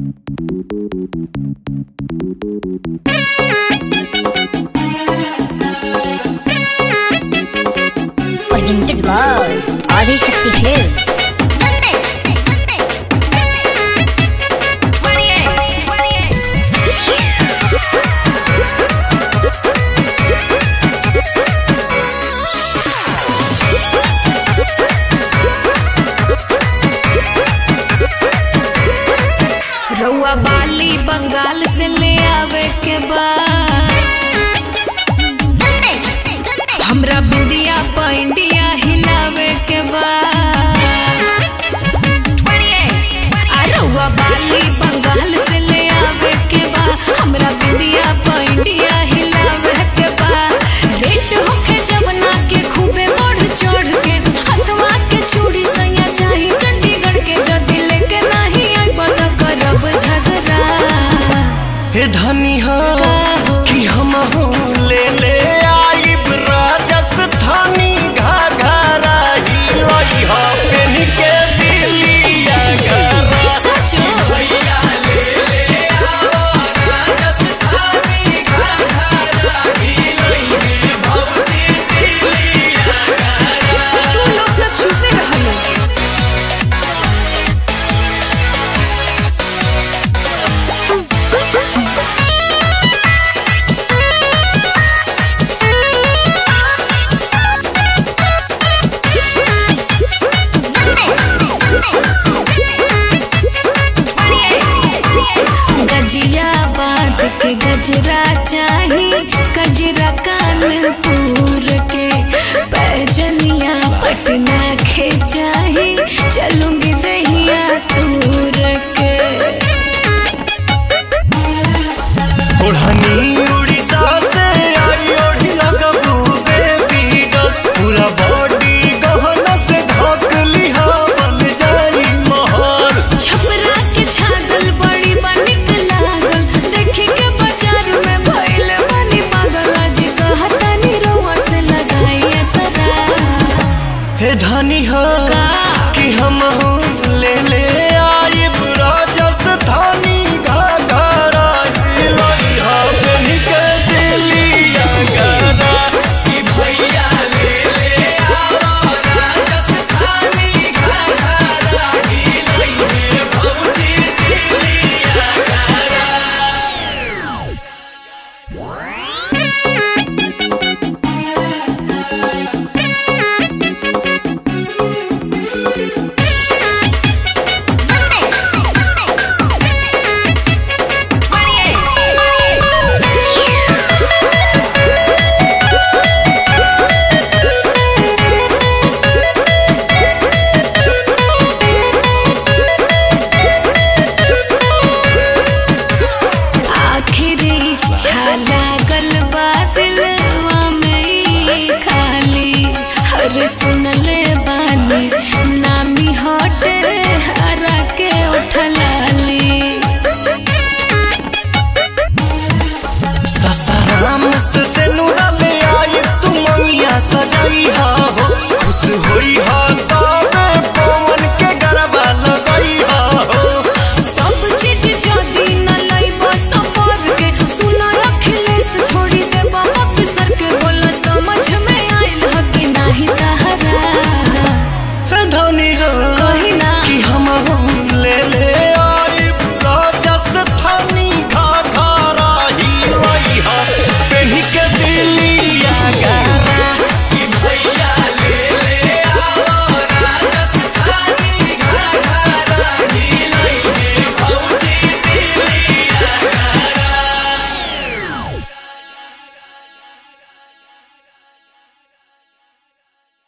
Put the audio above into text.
Presented by Adi Shakti Films. रउआ बाली बंगाल से ले आवे के बाद हमरा बिंदिया पैंडिया हिलावे के बाद आ रउआ बाली बंगाल से ले आवे के बाद हमरा बिंदिया पैंडिया हिलावे के बाद रेट होखे जवना के खूबे बढ़ चढ़ के हथवा के चूड़ी सैया चाही चंडीगढ़ के जदी लेके नहीं आई पता करब झगड़ा हे धनी हो काहो? कि हम ले ले आइब राजस्थानी घाघरा ही लई हो पेन के दिलिया घरा सचो भैया ले ले आओ राजस्थानी घाघरा ही लई हे भौजी दिलिया तू लोग तो छुपे रहलो गजिया बात के गजरा चाही गजरा कानपुर के पैजनिया पटना के चाही